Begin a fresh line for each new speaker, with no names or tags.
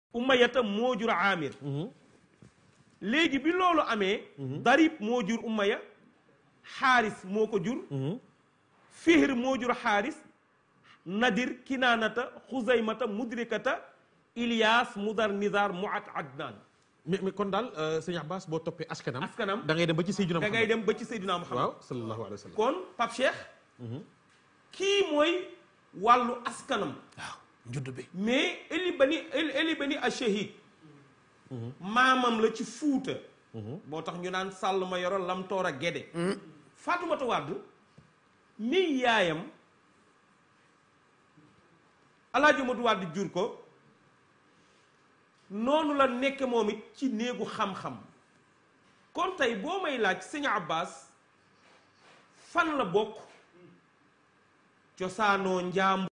umayata moo jur amir léegi bi loolu amee darib moo jur umaya xaaris moo ko jur fihr moo jur xaaris nadir kinaanata xuzaymata mudrikata ilias mudar nizar muat adnan
mais mais kon daal sëñ Abbas boo toppee askanam
askanam
da ngay dem ba ci Seydina
da
Muhammad
ngay dem ba ci Seydina Muhammad
waaw sallallahu alayhi wa sallam
kon Pape Cheikh kii mooy wàllu askanam
waaw njudd bi
mais eli bani eli bani ashahid maamam la ci fuuta moo tax ñu naan sàll ma yoro lam toor a géde Faatumata Wàdd mi yaayam Alaaji Madu Wàdd jur ko noonu la nekk moom it ci néegu xam-xam kon tey boo may laaj sëñ Abbas fan la bokk cosaanoo njaam